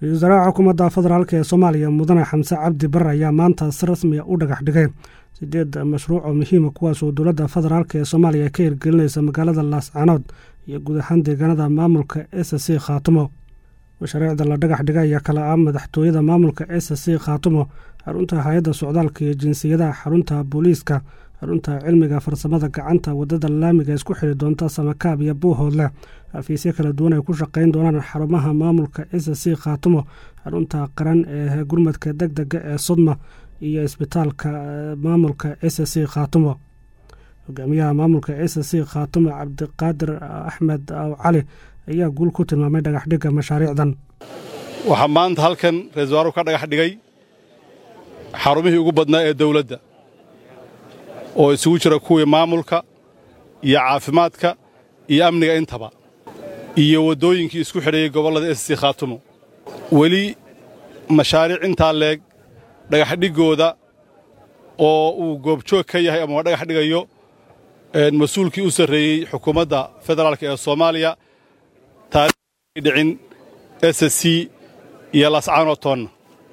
ra-isul wasaaraha xukuumadda federaalk ee soomaaliya mudane xamse cabdi bare ayaa maanta si rasmiya u dhagax dhigay sideed mashruuc oo muhiima kuwaas oo dowladda federaalk ee soomaaliya ka hirgelinaysa magaalada laascanood iyo guud ahaan deegaanada maamulka s c khaatumo mashaariicda la dhagax dhigay ayaa kala ah madaxtooyada maamulka s c khaatumo xarunta hay-adda socdaalka iyo jinsiyadaha xarunta booliiska xarunta cilmiga farsamada gacanta wadada laamiga isku xiri doonta samakaab iyo buuhoodleh xafiisyo kala duwan ay ku shaqayn doonaan xarumaha maamulka s c khaatumo xarunta qaran ee gurmadka deg dega ee sudma iyo isbitaalka maamulka s c khaatumo hogaamiyaha maamulka s c khaatumo cabdiqaadir axmed aw cali ayaa guul ku tilmaamay dhagaxdhigga mashaariicdan waxaa maanta halkan ra-isul waaruhu ka dhagax dhigay xarumihii ugu badnaa ee dawladda oo isugu jira kuwii maamulka iyo caafimaadka iyo amniga intaba iyo waddooyinkii isku xidhayey gobollada s c khaatumo weli mashaariic intaa leeg dhagaxdhiggooda oo uu goobjoog ka yahay ama dhagax dhigayo mas-uulkii u sarreeyey xukuumadda federaalk ee soomaaliya taariikhdii dhicin s c iyo lascaanotoonna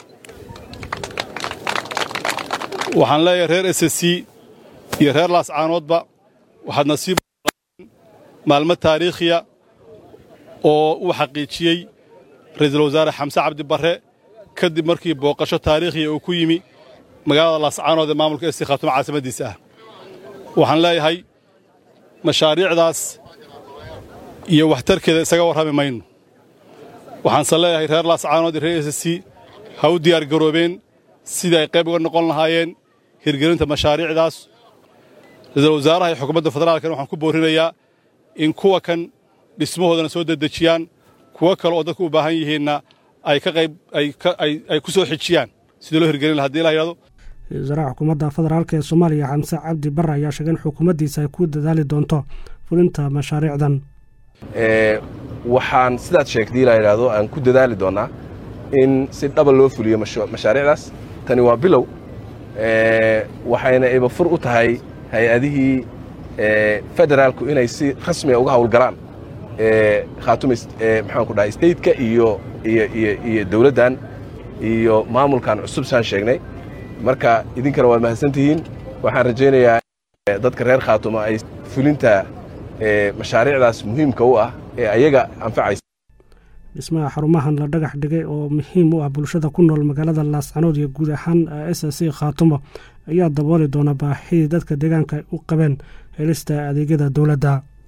waxaan leeyahay reer s c iyo reer laascaanoodba waxaad nasiib maalmo taariikhiya oo uu xaqiijiyey ra'iisul wasaare xamse cabdi barre kadib markii booqasho taariikhiya uu ku yimi magaalada laascaanood ee maamulka esi khaatumo caasimaddiisa ah waxaan leeyahay mashaariicdaas iyo waxtarkeeda isaga warrami mayno waxaanse leeyahay reer laascaanood iyo reer s c ha u diyaargaroobeen sidii ay qayb uga noqon lahaayeen hirgelinta mashaariicdaas ra-iisul wasaaraha iyo xukuumadda federaalkana waxaan ku boorrinayaa in kuwa kan dhismahoodana soo dedejiyaan kuwo kale oo dadku u baahan yihiinna ay ka qayb ay ku soo xijiyaan sidii loo hirgelin laha hadii la yidhahdo ra-isul wasaaraha xukuumadda federaalk ee soomaaliya xamse cabdi barre ayaa sheegay in xukuumaddiisa ay ku dadaali doonto fulinta mashaariicdan waxaan sidaad sheegtay la yidhaahdo aan ku dadaali doonnaa in si dhaba loo fuliyo mashaariicdaas tani waa bilow waxayna ibafur u tahay hay-adihii federaalku inay si rasmiga uga hawlgalaan khaatuma maxaanku dhahay stateka iyo iyo dawladdan iyo maamulkan cusub saan sheegnay marka idinkana waad mahadsantihiin waxaan rajaynayaa dadka reer khaatuma ay fulinta mashaariicdaas muhiimka u ah ee ayaga anfacaysa dhismaha xarumahan la dhagax dhigay oo muhiim u ah bulshada ku nool magaalada laascanood iyo guud ahaan s c khaatumo ayaa dabooli doona baahidii dadka deegaanka ay u qabeen helista adeegyada dowladda